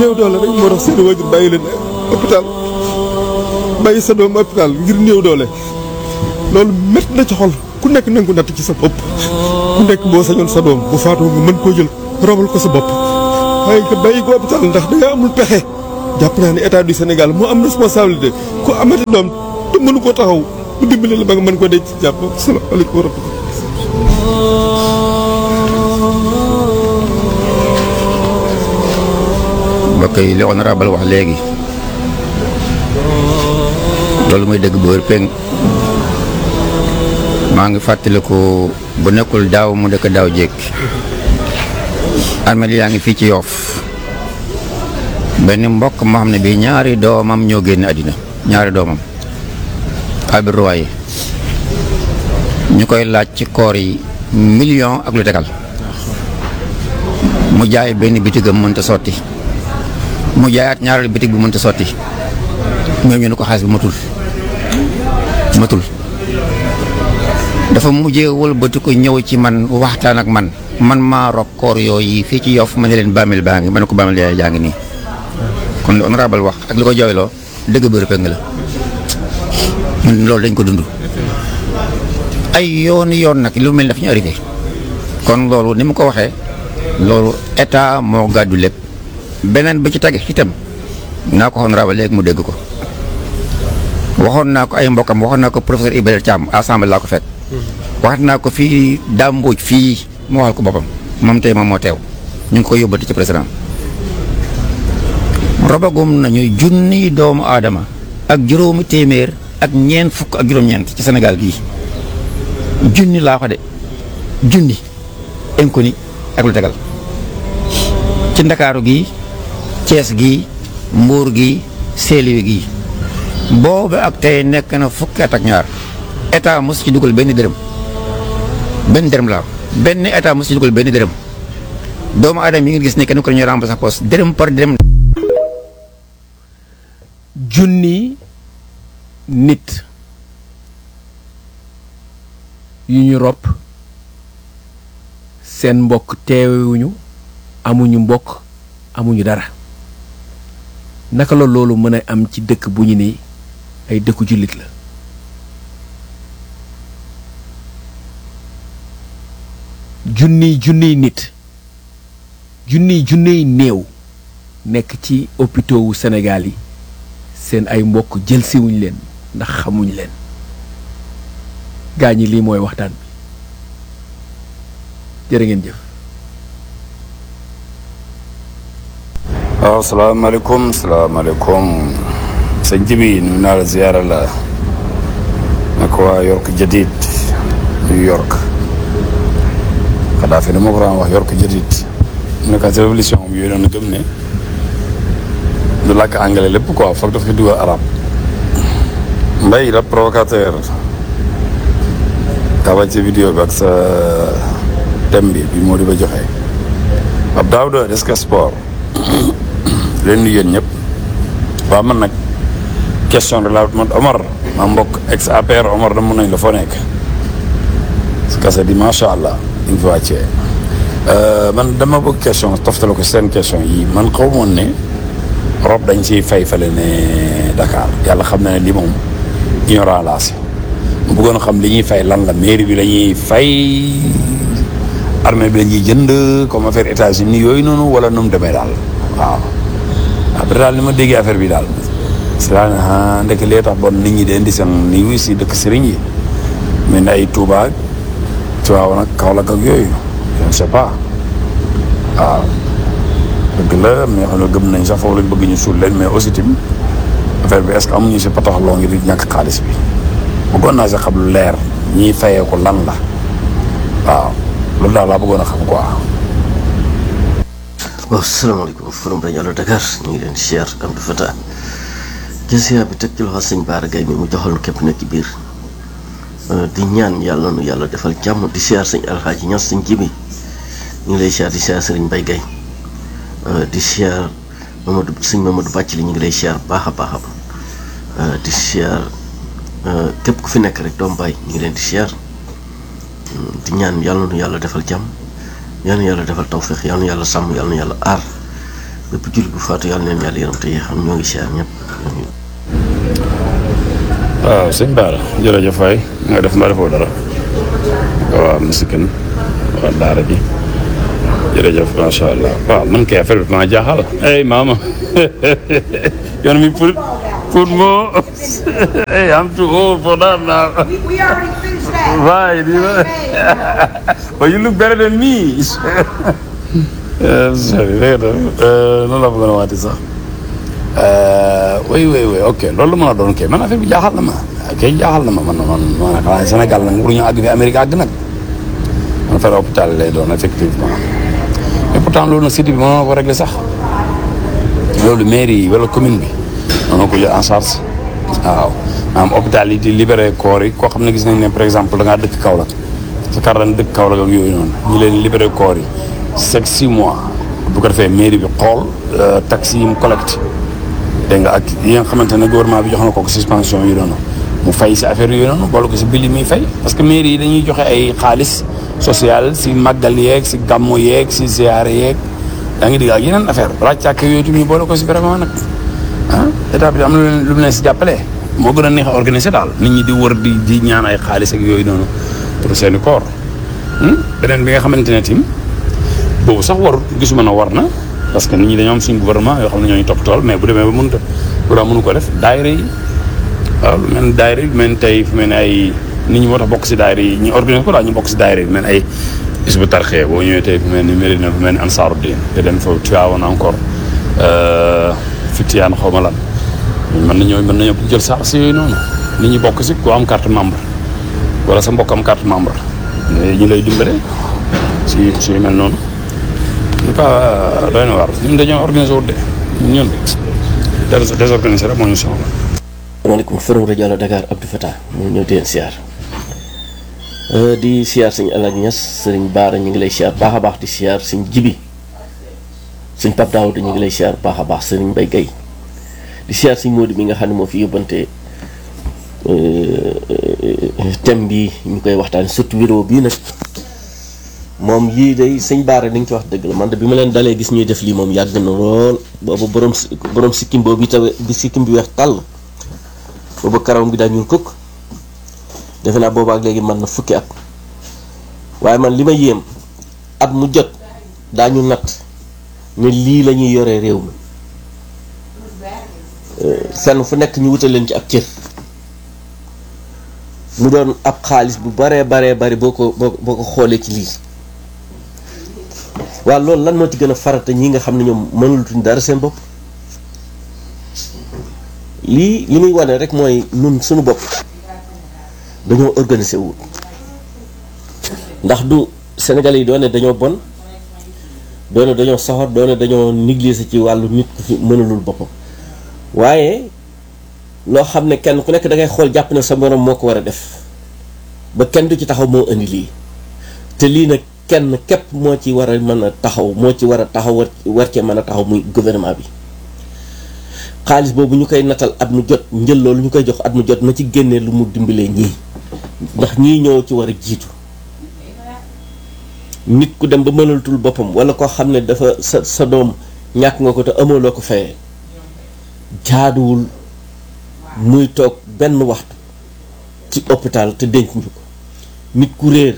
néew doole rek moo tax seen wajur bàyyi leen hôpital bàyyi sa doom hôpital ngir néew doole loolu métti na ci xol ku nekk na nga ko natt ci sa bopp ku nekk boo sañoon sa doom bu faatoo nga mën koo jël robal ko sa bopp waaye nga bàyyi ko hôpital ndax da nga amul pexe jàpp naa ne état du Sénégal moo am responsabilité ku amati doom te mënu koo taxaw mu dimbali la ba nga mën ko denc ci jàpp salaamaaleykum wa rahmatulah mbokk yi li honorable wax léegi loolu mooy dëgg bu wér péng maa ngi fàttaliku bu nekkul daaw mu dëkk daaw jékk armée yaa ngi fii ci yoof benn mbokk moo xam ne bii ñaari doomam ñoo génn àddina ñaari doomam Albert Royer ñu koy laaj ci koor yi million ak lu tegal mu jaay benn bitigam mënta sotti mu jaayaat ñaareelu bitig bi mënta sotti ñoom ñu ne ko xaalis bi matul matul dafa mujjee wëlbati ko ñëw ci man waxtaan ak man man maa rob koor yooyu fii ci yof ma ne leen bàmmeel baa ngi ma ne ko bàmmeel yaay jaa ngi nii kon li honorable wax ak li ko jooyloo dëgg bëri peng la ñun loolu dañ ko dund ay yoon yoon nag lu mel daf ñu arrivé kon loolu ni mu ko waxee loolu état moo gàddu lépp beneen bi ci tege itam naa ko honorable léegi mu dégg ko waxoon naa ko ay mbokkam waxoon naa ko professeur Ibrahima Thiam assemblée laa ko fekk waxat naa ko fii Dame Mbodj fii mu waxal ko boppam moom tey moom moo teew ñu ngi koy yóbbati ci président robagum nañu junni doomu aadama ak juróomi téeméer ak ñeent fukk ak juróom-ñeent ci Sénégal gii junni laa ko de junni inconnu ak lu tegal ci ndakaaru gi Cees gi Mbuur gi Saint-Louis gi boobu ak tey nekk na fukki at ak ñaar état mos ci dugal benn dërëm benn dërëm laa benn état mos ci dugal benn dërëm doomu aadama yi nga gis ne kenn ko ñu remplacé sa poste dërëm par dërëm. junni nit yu ñu rob seen mbokk teewuñu amuñu mbokk amuñu dara naka la loolu mën a am ci dëkk bu ñu ni ay dëkku jullit la junniy junniy nit junniy junniy néew nekk ci hôpitaux wu Sénégal yi seen ay mbokk jël siwuñ leen ndax xamuñ leen gaa ñi lii mooy waxtaan bi jërë ngeen jëf waaw salaamaaleykum salaamaaleykum sëñ Jibi nuyu naa la ziyaara la naka waa York Jadid New York xanaa fi dama ko daan wax York Jadid nekk ci révolution am yooyu noonu gëm ne du làkk anglais lépp quoi foog daf ko dugal arab mbay la provocateur taba ci vidéo bi ak sa thème bi bi moo di ba joxe ab Daouda Desk Sport leen nuyu yéen ñëpp waaw man nag question de la man Omar ma mbokk ex APR Omar da mun nañ la foo nekk su kase di macha allah di nga fi wàccee man dama bëgg question toftale ko seen question yi man xaw moon ne rob dañ ciy fay fale ne Dakar yàlla xam na ne li moom ignorant laa si mu bëggoon xam li ñuy fay lan la mairie bi la ñuy fay armée bi la ñuy jënd comme affaire États-Unis yooyu noonu wala nu mu demee daal waaw après daal ni ma déggee affaire bi daal c'est daal ah ndek lee tax bon nit ñi de indi seen ni wu si dëkk sëriñ yi mais ne ay Touba Tivaouane ak Kaolack ak yooyu je ne sais pas waaw dëgg la am na ñoo xam ne gëm nañ sax foofu lañ bëgg ñu suul leen mais aussi tamit affaire bi est-ce que amuñu si patax loo ngi di ñàkk xaalis bi bëggoon naa si xam lu leer ñiy fayee ko lan la waaw loolu daal laa bëggoon a xam quoi. waaw salaamaaleykum forum rajo Allo Dakar ñu ngi leen di siyaar Abdou Fatah jël siyaar bi teg ci loxo sëñ Baara Gaye mi mu joxal nu képp nekk ci biir di ñaan yàlla nu yàlla defal jàmm di siyaar sëñ Alxaaji Ñas sëñ Jibi ñu ngi lay siyaar di siyaar sëriñ Mbay Gaye di siyaar Mamadou sëñ Mamadou Bàcc li ñu ngi lay siyaar baax a baax a di siyaar képp ku fi nekk rek doom baay ñu ngi leen di siyaar di ñaan yàlla nu yàlla defal jàmm yal na yàlla defal tawféex yal na yàlla sàmm yal na yàlla aar bépp jullit bu faatu yàlla neen yàlla yërëm te xam ñoo ngi siyaar ñëpp waaw sëñ Bara jërëjëf waay nga def ma defoo dara waaw misikin waa daara ji jërëjëf macha allah waaw man kay affaire bi maa jaaxal hey maama yoon mi pour pour moo hey I'm too old for that now We already finished that. right you know but you look better than me sorry dégg nga loolu la bëggoon a waati sax oui oui oui ok loolu la mën a doon kay man affaire bi jaaxal na ma kay jaaxal na ma man man man xanaa Sénégal nag waruñu àgg fi Amérique àgg nag man affaire hôpital lay doon effectivement mais pourtant loolu nag cité bi mënoon na ko régler sax loolu mairie yi wala commune bi mënoon ko jël en charge waaw maanaam hôpital yi di libéré corps yi koo xam ne gis nañ ne par exemple da ngaa dëkk Kaolack sa kar daan dëkk Kaolack ak yooyu noonu ñu leen libéré corps yi chaque six mois bu ko defee mairie bi xool taxes yi mu collecte dégg nga ak yi nga xamante ne gouvernement bi jox na ko ko suspension yi noonu mu fay si affaire yooyu noonu boole ko si bili muy fay parce que mairie yi dañuy joxe ay xaalis social si màggal yeeg si gàmmu yeeg si ziare yeeg yaa ngi digg ak yeneen affaire ràccaak yooyu tamit ñu boole ko si vraiment nag ah état bi am na lu mu leen si jàppale moo gën a neex a organiser daal nit ñi di wër di di ñaan ay xaalis ak yooyu noonu pour seeni koor beneen bi nga xamante ne tim boobu sax warut gisuma na war na parce que nit ñi dañoo am suñu gouvernement yoo xam ne ñoo ñu topp tool mais bu demee ba mënut a bu daa mënu ko def daayira yi waaw lu mel ni daayira yi lu mel ni tey fu mel ni ay nit ñi moo tax bokk si daayira yi ñu organiser ko daal ñu bokk si daayira yi mel ni ay Hizbut Tarqiyyah boo ñëwee tey fu mel ni Médina fu mel ni Ansaaru Diin te dem fa Tivaouane encore Fitiane xaw ma lan mën nañoo mën nañoo jël sax si yooyu noonu nit ñi bokk si ku am carte membre wala sa mbokk am carte membre ñu lay dimbale si si yu mel noonu en tout cas doy na waar ñun dañoo organisé wut de ñun des désorganisé rek moo ñu soxla. asalaamaaleykum forum rajo Allo Dakar Abdou Fatah moo ñëw di leen siyaar di siyaar sëñ Alaaji Ñas sëriñ Baara ñu ngi lay siyaar baax a baax di siyaar sëñ Jibi sëñ Pape Daouda ñu ngi lay siyaar baax a baax sëriñ Mbay Gay di siyaar sëñ Modou mi nga xam ne moo fi yóbbante thème bi ñu koy waxtaan surtout vidéo bii nag moom yii day sëñ Baara li nga ci wax dëgg la man de bi ma leen dalee gis ñuy def lii moom yàgg na lool boobu borom borom sikkim boobu bi tawe bi sikkim bi weex tàll boobu karawam gi daa ñuul kukk defe naa boobu ak léegi mën na fukki at waaye man li ma yéem at mu jot daañu natt ne lii la ñuy yore réew mi fenn fu nekk ñu wutal leen ci ab cër mu doon ab xaalis bu baree baree bari boo ko boo boo ko xoolee ci lii waaw loolu lan moo ci gën a farata ñi nga xam ne ñoom mënulutuñ dara seen bopp lii li muy wane rek mooy nun suñu bopp dañoo organiser wut ndax du Sénégalais yi doone dañoo bon doone dañoo soxor doone dañoo négliger ci wàllu nit ku fi mënulul boppam waaye loo xam ne kenn ku nekk da ngay xool jàpp ne sa morom moo ko war a def ba kenn du ci taxaw moo indi lii te lii nag kenn képp moo ci war a mën a taxaw moo ci war a taxaw war war cee mën a taxaw muy gouvernement bi xaalis boobu ñu koy natal at mu jot njël loolu ñu koy jox at mu jot na ci génnee lu mu dimbalee ñii ndax ñii ñoo ci war a jiitu nit ku dem ba mënalatul boppam wala koo xam ne dafa sa sa doom ñàkk nga ko te amoo loo ko fayee jaaduwul muy toog benn waxtu ci hôpital te denc ñu ko nit ku réer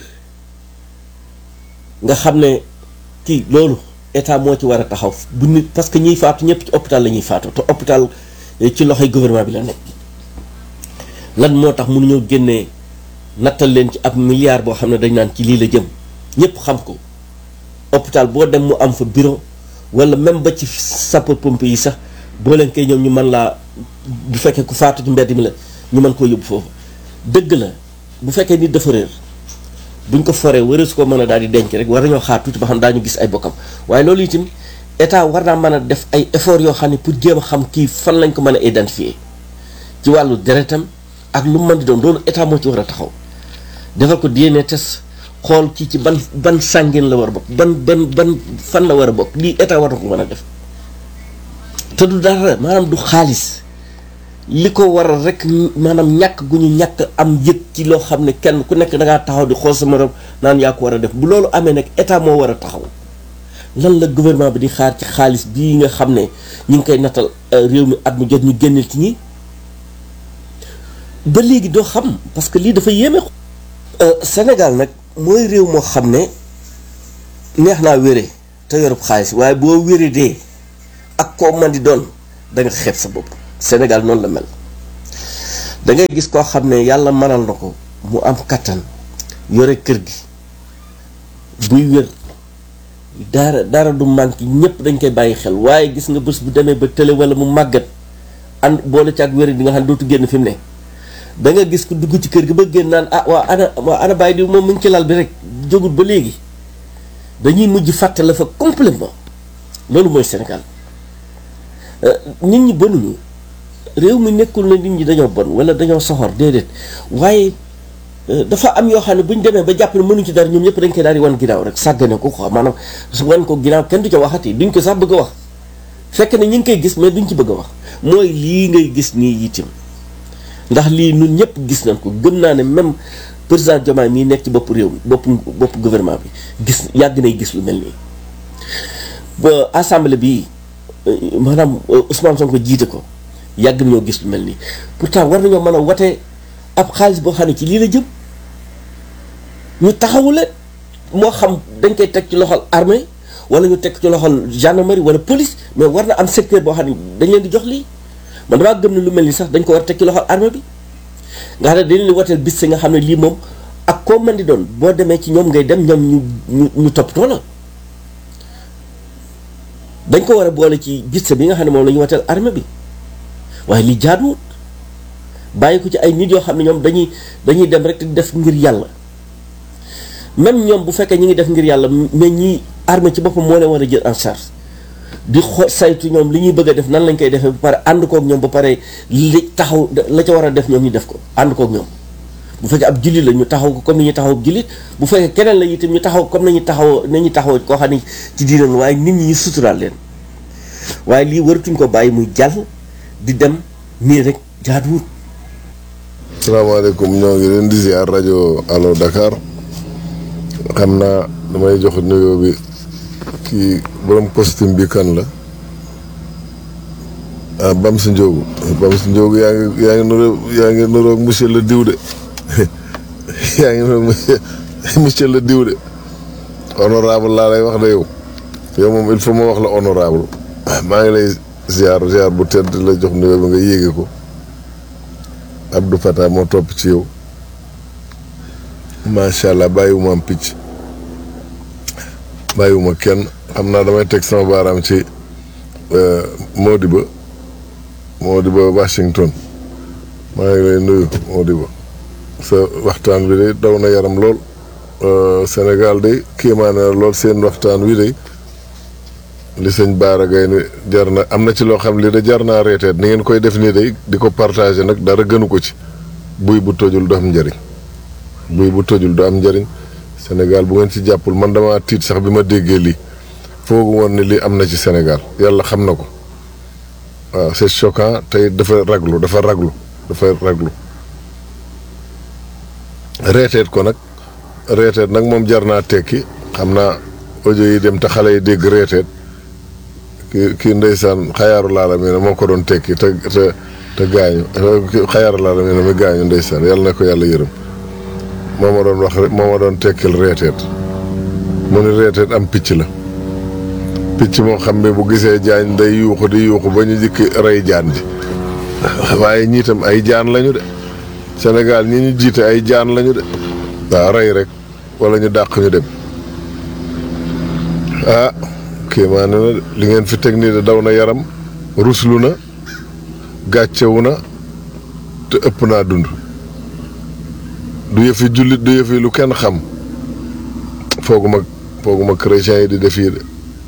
nga xam ne kii loolu état moo ci war a taxaw bu nit parce que ñiy faatu ñëpp ci hôpital la ñuy faatu te hôpital ci loxoy gouvernement bi la nekk lan moo tax mënuñoo génnee nattal leen ci ab milliard boo xam ne dañ naan ci lii la jëm ñëpp xam ko hôpital boo dem mu am fa bureau wala même ba ci sapeur pompier yi sax boo leen koy ñoom ñu mën laa bu fekkee ku faatu ci mbedd mi la ñu mën koo yóbbu foofu dëgg la bu fekkee nit dafa réer buñ ko foree wëree su ko mën a daal di denc rek war nañoo xaar tuuti ba xam daañu gis ay bokkam waaye loolu itam état war naa mën a def ay effort yoo xam ne pour jéem a xam kii fan lañ ko mën a identifier ci wàllu deretam ak lu mu mën di doon loolu état moo ci war a taxaw defal ko DNA test xool kii ci ban ban sàngin la war a bokk ban ban ban fan la war a bokk lii état war na ko mën a def te du dara maanaam du xaalis li ko waral rek maanaam ñàkk gu ñu ñàkk am yëg ci loo xam ne kenn ku nekk da ngaa taxaw di xool sa morom naan yaa ko war a def bu loolu amee nag état moo war a taxaw lan la gouvernement bi di xaar ci xaalis bii nga xam ne ñu ngi koy nattal réew mi at mu jot ñu génneel ci ñi ba léegi doo xam parce que lii dafa yéeme. Sénégal nag mooy réew moo xam ne neex naa wére te yorub xaalis waaye boo wéree dee ak koo man di doon da nga xeeb sa bopp Sénégal noonu la mel da ngay gis koo xam ne yàlla mënal na ko mu am kattan yore kër gi buy wér dara dara du manqué ñëpp dañ koy bàyyi xel waaye gis nga bés bu demee ba tële wala mu màggat ànd boole ci ak wér di nga xam ne dootu génn fi mu ne da nga gis ko dugg ci kër gi ba génn naan ah waa ana waa ana bàyyi di moom mu ngi ci lal bi rek jógut ba léegi dañuy mujj fàtte la fa complètement loolu mooy Sénégal nit ñi bonuñu réew mi nekkul na nit ñi dañoo bon wala dañoo soxor déedéet waaye dafa am yoo xam ne bu ñu demee ba jàpp ne mënuñ ci dara ñoom ñëpp dañ koy daal di wan ginnaaw rek sàggane ko quoi maanaam wan ko ginnaaw kenn du ca waxati duñ ko sax bëgg a wax fekk ne ñu ngi koy gis mais duñ ci bëgg a wax mooy lii ngay gis nii itam ndax lii ñun ñëpp gis nañ ko gëm naa ne même président Diomaye mii nekk ci bopp réew mi bopp bopp gouvernement bi gis yàgg nay gis lu mel nii ba assemblée bi maanaam Ousmane Sonko jiite ko yàgg nañoo gis lu mel nii pourtant war nañoo mën a wate ab xaalis boo xam ne ci lii la jëm ñu taxawu leen moo xam dañ koy teg ci loxol armée wala ñu teg ci loxol gendarmerie wala police mais war na am secteur boo xam ne dañ leen di jox lii man damaa gëm ne lu mel ni sax dañ ko war a teg ci loxol armée bi nga xam ne dañ leen di wateel bis si nga xam ne lii moom ak koo mën di doon boo demee ci ñoom ngay dem ñoom ñu ñu ñu toppatoo la dañ ko war a boole ci bis bi nga xam ne moom la ñu wateel armée bi waaye li jaaduwut bàyyi ko ci ay nit yoo xam ne ñoom dañuy dañuy dem rek di def ngir yàlla même ñoom bu fekkee ñi ngi def ngir yàlla mais ñi armée ci boppam moo leen war a jël en charge di xo saytu ñoom li ñuy bëgg a def nan lañ koy defee ba pare ànd kook ñoom ba pare li taxaw la ca war a def ñoom ñu def ko ànd kook ñoom bu fekkee ab jullit la ñu taxaw ko comme ni ñuy taxaw ab jullit bu fekkee keneen la itam ñu taxaw comme nañu taxaw nañu taxaw koo xam ne ci diinam waaye nit ñi ñu suturaal leen waaye lii waratuñ ko bàyyi muy jàll di dem nii rek jaaduwut salaamaaleykum ñoo ngi leen di ziar rajo Allo Dakar xam naa damay jox nuyoo bi kii borom costume bi kan la ah Bams Ndiogu Bams Ndiogu yaa ngi yaa ngi nuroo yaa ngi nuroog monsieur le diw de yaa ngi nuroog monsieur le diw de honorable laa lay wax de yow yow moom il faut ma wax la honorable maa ngi lay ziar ziar bu tedd la jox nuyoo bi nga yéege ko Abdou Fatah moo topp ci yow macha allah bàyyiwuma am picc bàyyiwuma kenn xam naa damay teg sama baaraam ci Modiba Modiba Washington maa ngi lay nuyu Modiba sa waxtaan wi de daw na yaram lool Sénégal de kéemaane na lool seen waxtaan wi de li sëñ Baara Gaye ni jar na am na ci loo xam li de jar naa reeteet ni ngeen koy def nii de di ko partagé nag dara gënu ko ci buy bu tojul du am njëriñ buy bu tojul du am njëriñ Sénégal bu ngeen ci jàppul man dama tiit sax bi ma déggee lii foogu woon ni lii am na ci Sénégal yàlla xam na ko waaw c'est choquant tey dafa raglu dafa raglu dafa raglu reeteet ko nag reeteet nag moom jar naa tekki xam naa audio yi dem te xale yi dégg reeteet kii kii ndeysaan xayaaru laala mi ne moo ko doon tekki te te te gaañu xayaaru laala mi ne mi gaañu ndeysaan yàlla na ko yàlla yërëm moo ma doon wax moo ma doon tekkil reeteet mu ni reeteet am picc la picc moo xam ne bu gisee jaan day yuuxu di yuuxu ba ñu jikki rey jaan ji waaye ñii tam ay jaan lañu de Sénégal ñi ñu jiite ay jaan lañu de waaw rey rek wala ñu dàq ñu dem ah kii maa ne na li ngeen fi teg nii de daw na yaram ruslu na gàccewu na te ëpp naa dund du yëfi jullit du yëfi lu kenn xam fooguma fooguma chrétiens yi di def yi de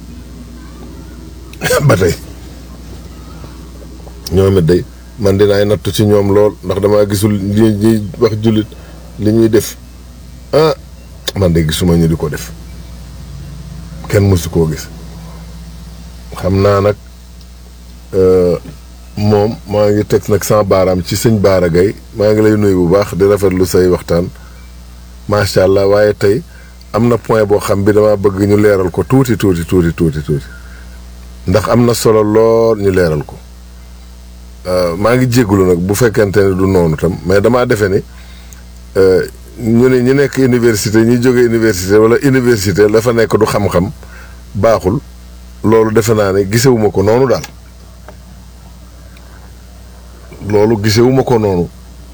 ba tey ñoom it day man dinaay nattu ci ñoom lool ndax damaa gisul ñi ñuy wax jullit li ñuy def ah man de gisuma ñu di ko def kenn mësu koo gis xam naa nag moom maa ngi teg nag sama baaraam ci sëñ Baara Gaye maa ngi lay nuyu bu baax di rafetlu say waxtaan macha allah waaye tey am na point boo xam bi dama bëgg ñu leeral ko tuuti tuuti tuuti tuuti tuuti ndax am na solo lool ñu leeral ko maa ngi jégalu nag bu fekkente ne du noonu tam mais damaa defe ni ñu ne ñu nekk université ñi jóge université wala université la fa nekk du xam-xam baaxul loolu defe naa ne gisewuma ko noonu daal loolu gisewuma ko noonu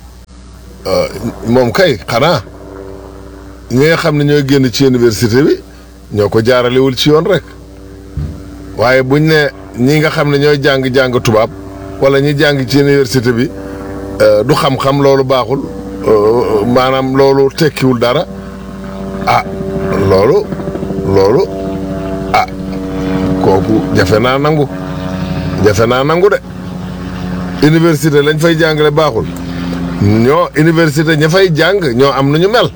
moom kay xanaa ñi nga xam ne ñooy génn ci université bi ñoo ko jaaralewul ci yoon rek waaye buñ ne ñi nga xam ne ñooy jàng-jàng tubaab wala ñi jàng ci université bi du xam-xam loolu baaxul maanaam loolu tekkiwul dara ah loolu loolu ah kooku jafe naa nangu jafe naa nangu de université lañ fay jàngale baaxul ñoo université ña fay jàng ñoo am nu ñu mel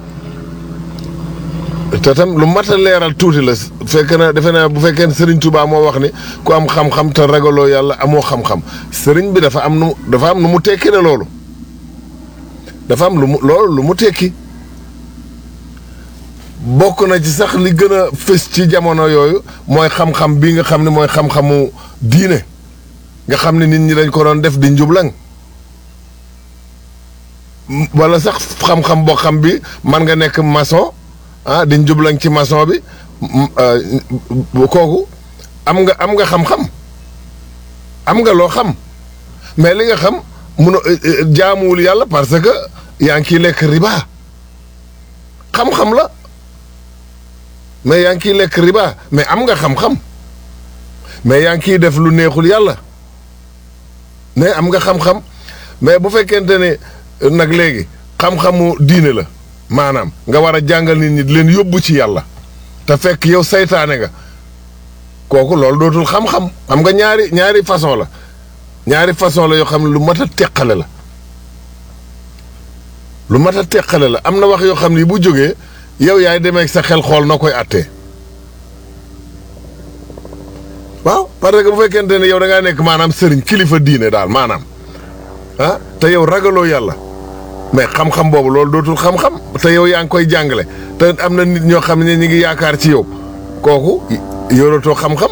te tam lu mat a leeral tuuti la fekk na defe naa bu fekkee ne Serigne Touba moo wax ni ku am xam-xam te ragaloo yàlla amoo xam-xam Serigne bi dafa am nu dafa am nu mu tekki ne loolu dafa am lu mu loolu lu mu tekki bokk na ci sax li gën a fës ci jamono yooyu mooy xam-xam bii nga xam ne mooy xam-xamu diine nga xam ne nit ñi dañ ko doon def di njublang wala sax xam-xam boo xam bi man nga nekk maçon ah di njublang ci maçon bi kooku am nga am nga xam-xam am nga loo xam mais li nga xam mun a jaamuwul yàlla parce que yaa ngi ciy lekk riba xam-xam la mais yaa ngi ciy lekk riba mais am nga xam-xam mais yaa ngi ciy def lu neexul yàlla mais am nga xam-xam mais bu fekkente ne nag léegi xam-xamu diine la maanaam nga war a jàngal nit ñi di leen yóbbu ci yàlla te fekk yow saytaane nga kooku loolu dootul xam-xam xam nga ñaari ñaari façon la ñaari façon la yoo xam ne lu mat a teqale la lu mat a teqale la am na wax yoo xam ne bu jógee yow yaay demee sa xel xool noo koy attee waaw parce que bu fekkente ne yow da ngaa nekk maanaam sëriñ kilifa diine daal maanaam ah te yow ragaloo yàlla mais xam-xam boobu loolu dootul xam-xam te yow yaa ngi koy jàngale te am na nit ñoo xam ne ñu ngi yaakaar ci yow kooku yoratoo xam-xam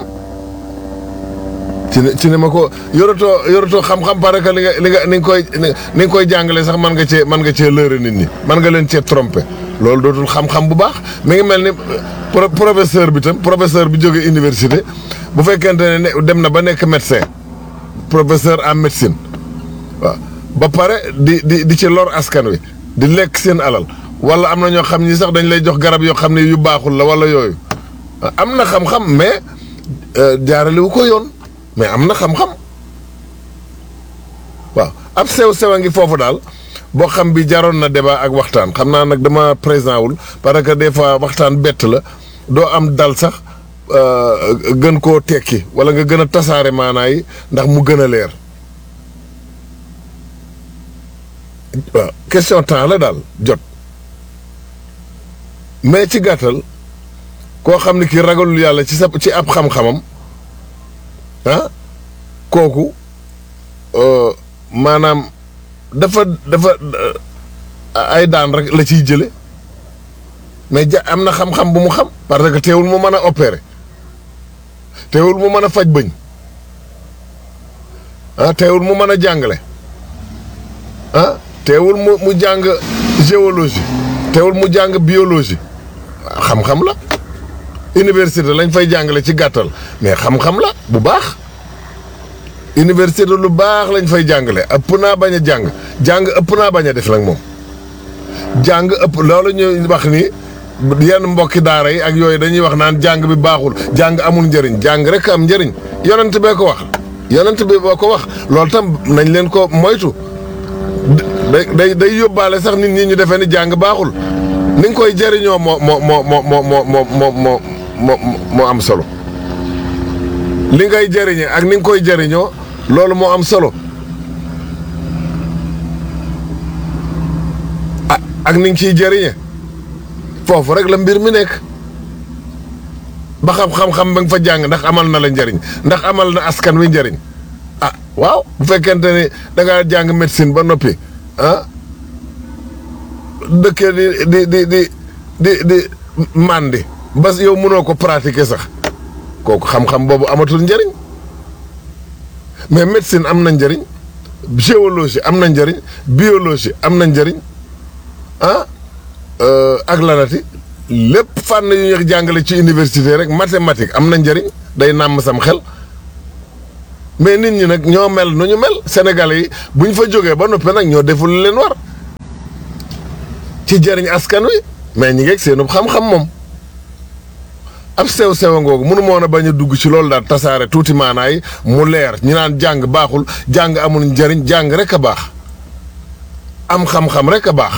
ci ne ci ne ma ko yoratoo yoratoo xam-xam parce que li nga li nga ni nga koy ni nga koy jàngale sax mën nga cee mën nga cee lëre nit ñi mën nga leen cee tromper loolu dootul xam-xam bu baax mi ngi mel ni professeur bi tam professeur bi jógee université bu fekkente ne dem na ba nekk médecin professeur en médecine waaw ba pare di di di ci lor askan wi di lekk seen alal wala am na ñoo xam ni sax dañ lay jox garab yoo xam ne yu baaxul la wala yooyu am na xam-xam mais jaarale wu ko yoon mais am na xam-xam waaw ab sew-sew a ngi foofu daal boo xam bi jaroon na débat ak waxtaan xam naa nag dama présent wul parce que des fois waxtaan bett la doo am dal sax gën koo tekki wala nga gën a tasaare maanaa yi ndax mu gën a leer waaw question temps la daal jot mais ci gàttal koo xam ne kii ragalul yàlla ci sa ci ab xam-xamam ah kooku maanaam dafa dafa ay daan rek la ciy jële mais ja am na xam-xam bu mu xam parce que teewul mu mën a opérer teewul mu mën a faj bëñ ah teewul mu mën a jàngale ah teewul mu mu jàng géologie teewul mu jàng biologie xam-xam la université lañ fay jàngale ci gàttal mais xam-xam la bu baax université lu baax lañ fay jàngale ëpp naa bañ a jàng jàng ëpp naa bañ a def nag moom jàng ëpp loolu ñuy wax ni yenn mbokki daara yi ak yooyu dañuy wax naan jàng bi baaxul jàng amul njëriñ jàng rek am njëriñ yonent bee ko wax yonent bi boo ko wax loolu tam nañ leen ko moytu day day day yóbbaale sax nit ñi ñu defee ni jàng baaxul ni nga koy jëriñoo moo moo moo moo moo moo moo moo moo moo am solo li ngay jëriñee ak ni nga koy jëriñoo loolu moo am solo ah ak ni nga ciy jëriñee foofu rek la mbir mi nekk ba xam-xam-xam ba nga fa jàng ndax amal na la njëriñ ndax amal na askan wi njëriñ ah waaw bu fekkente ni da ngaa jàng médecine ba noppi ah dëkkee di di di di di di màndi ba yow mënoo ko pratiquer sax kooku xam-xam boobu amatul njëriñ mais médecine am na njëriñ géologie am na njëriñ biologie am na njëriñ ah ak lanati lépp fànn yu ñu jàngale ci université rek mathématique am na njëriñ day nàmm sam xel mais nit ñi nag ñoo mel nu ñu mel sénégalais yi bu ñu fa jógee ba noppi nag ñoo deful leen war ci jëriñ askan wi mais ñi ngeeg seenub xam-xam moom ab sew sewa ngoogu mënu moon a bañ a dugg ci loolu daal tasaare tuuti maanaay mu leer ñi naan jàng baaxul jàng amul njëriñ jàng rek a baax am xam-xam rek a baax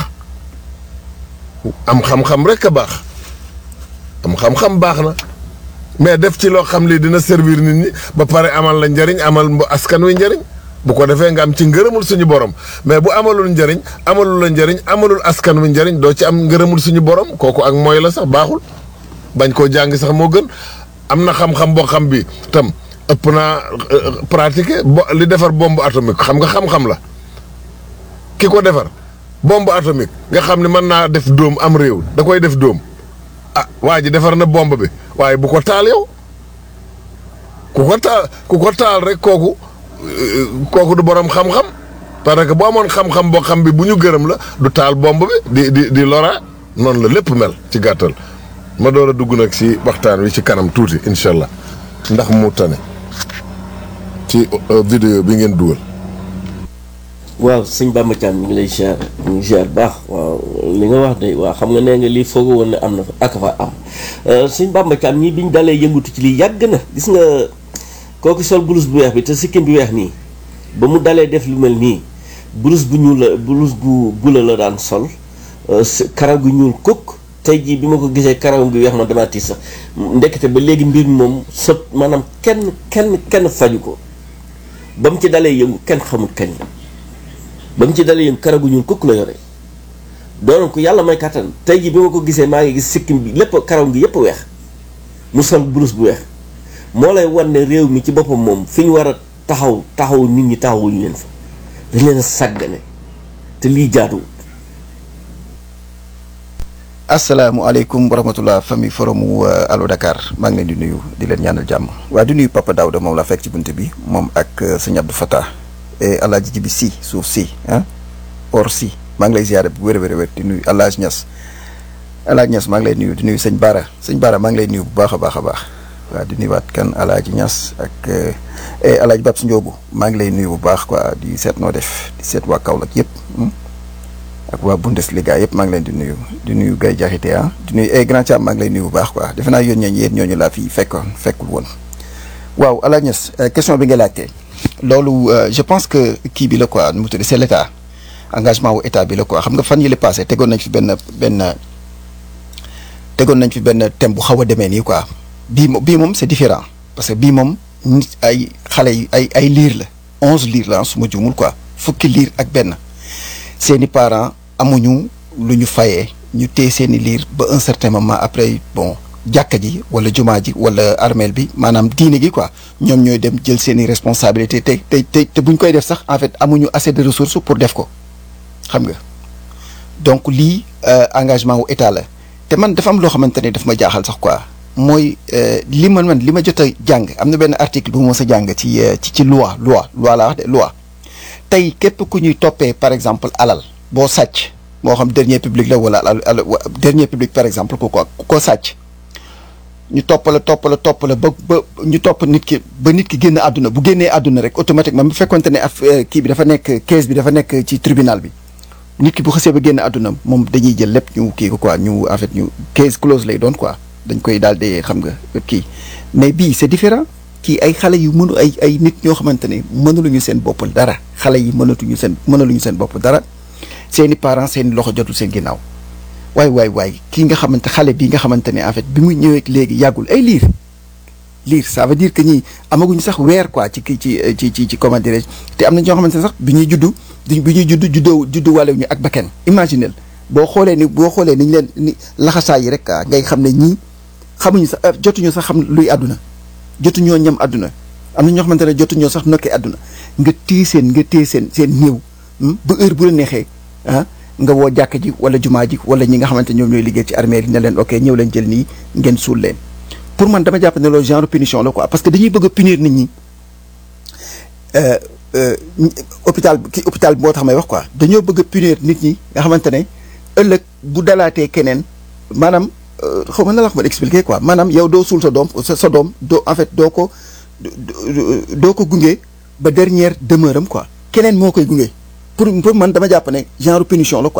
am xam-xam rek a baax am xam-xam baax na mais def ci loo xam lii dina servir nit ñi ba pare amal la njëriñ amal askan wi njëriñ bu ko defee nga am ci ngërëmul suñu borom mais bu amalul njëriñ amalul la njëriñ amalul askan wi njëriñ doo ci am ngërëmul suñu borom kooku ak mooy la sax baaxul bañ koo jàng sax moo gën am na xam-xam boo xam bi tam ëpp naa pratiquer bo li defar bombe atomique xam nga xam-xam la ki ko defar bombe atomique nga xam ne mën naa def dóom am réew da koy def dóom ah waa ji defar na bombe bi waaye bu ko taal yow ku ko taal ku ko taal rek kooku kooku du borom xam-xam parce que bu amoon xam-xam boo xam bi bu ñu gërëm la du taal bombe bi di di di lora noonu la lépp mel ci gàttal ma door a dugg nag ci waxtaan wi ci kanam tuuti incha allah ndax mu tane ci vidéo bi ngeen dugal. waaw sëñ Bamba Thiam ñu ngi lay ziar ñu ngi ziar baax waaw li nga wax de waaw xam nga nee nga lii foogoo woon ne am na fa ak fa am sëñ Bamba Thiam ñii bi ñu dalee yëngutu ci lii yàgg na gis nga kooku sol blouse bu weex bi te sikkim bi weex nii ba mu dalee def lu mel nii blouse bu ñuul la blouse bu bula la daan sol karaw gu ñuul kukk tey jii bi ma ko gisee karaw gi weex ma damaa tiis sax ndekete ba léegi mbir moom sot maanaam kenn kenn kenn faju ko ba mu ci dalee yëngu kenn xamul kañ la ba mu ci dalee yëngu karaw gu ñuul kukk la yore doon ko yàlla may kàttan tey jii bi ma ko gisee maa ngi gis sikkim bi lépp karaw gi yëpp weex mu sol blouse bu weex moo lay wan ne réew mi ci boppam moom fi ñu war a taxaw taxaw nit ñi taxawuñu leen fa dañ leen a sàggane te lii jaaduwul asalaamaaleykum wa rahmatulah famille forum Allo Dakar maa ngi leen di nuyu di leen ñaanal jàmm waaye di nuyu Papa Daouda moom la fekk ci bunt bi moom ak sëñ Abdou Fatah et El Hadj Jibi si suuf si ah or si maa ngi lay ziare bu wér a wér di nuyu El Hadj Niass El Hadj Niass maa ngi lay nuyu di nuyu sëñ Baara sëñ Baara maa ngi lay nuyu bu baax a baax a baax waaw di nuyuwaat kan El Hadj Niass ak El Hadj Babs Ndiobu maa ngi lay nuyu bu baax quoi di seet noo def di seet waa Kaolack yëpp. ak waa Bundesliga yëpp maa ngi leen di nuyu di nuyu Gaye Diakhaté ah di nuyu ay grand Thiam maa ngi lay nuyu bu baax quoi defe naa yoon ñooñu yéen ñooñu laa fi fekkoon fekkul woon. waaw El Hadj Niass question bi nga laajte loolu je pense que kii bi la quoi nu mu tudd c'est l'état engagement wu état bi la quoi xam nga fan yële passé tegoon nañ fi benn benn tegoon nañ fi benn thème bu xaw a demee nii quoi bii moom bii moom c'est différent parce que bii moom nit ay xale yi ay ay liir la onze liir la su ma juumul quoi fukki liir ak benn seeni parents. amuñu lu ñu fayee ñu téye seeni liir ba un certain moment après bon jàkka ji wala jumaa ji wala armeel bi maanaam diine gi quoi ñoom ñooy dem jël seeni responsabilité te te te te buñ koy def sax en fait amuñu assez de ressources pour def ko xam nga donc lii engagement wu état la te man dafa am loo xamante ne daf ma jaaxal sax quoi mooy li man man li ma jot a jàng am na benn article bu ma mos a jàng ci ci ci loi loi loi laa wax de loi tey képp ku ñuy toppee par exemple alal boo sàcc moo xam dernier public la wala al dernier public par exemple ku ko ku ko sàcc ñu topp la topp la topp la ba ba ñu topp nit ki ba nit ki génn àdduna bu génnee àdduna rek automatiquement bu fekkonte ne af kii bi dafa nekk case bi dafa nekk ci tribunal bi nit ki bu xasee ba génn àdduna moom dañuy jël lépp ñu kii ko quoi ñu en fait ñu case close lay doon quoi dañ koy daal di xam nga kii mais bii c'est différent kii ay xale yu mënu ay ay nit ñoo xamante ne mënuluñu seen bopp dara xale yi mënatuñu seen mënuluñu seen bopp dara seeni parents seeni loxo jotul seen ginnaaw waay waay waay kii nga xamante xale bii nga xamante ne en fait bi mu ñëwee léegi yàggul ay liir liir ça veut dire que ñi amaguñu sax weer quoi ci ci ci ci ci comment dirais te am na ñoo xamante ne sax bi ñuy juddu bi ñuy juddu juddoo juddu wàllu ñu ak bakken imaginel boo xoolee ni boo xoolee ni ñu leen ni laxasaay yi rek ngay xam ne ñii xamuñu sax jotuñu sax xam luy àdduna jotuñoo ñam àdduna am na ñoo xamante ne jotuñoo sax nokkee àdduna nga téye seen nga téye seen seen néew ba heure bu la neexee ah nga woo jàkk ji wala jumaa ji wala ñi nga xamante ñoom ñooy liggéey ci armée yi ne leen ok ñëw leen jël nii ngeen suul leen pour man dama jàpp ne loolu genre punition la quoi parce que dañuy bëgg a punir nit ñi euh, euh, hôpital ki hôpital bi moo tax may wax quoi dañoo bëgg a punir nit ñi nga xamante ne ëllëg bu dalaatee keneen maanaam euh, xaw ma na la wax ma expliquer quoi maanaam yow doo suul sa doom sa sa doom doo en fait doo ko doo doo ko gunge ba dernière demeure am quoi keneen moo koy gunge pour pour man dama jàpp ne genre punition la quoi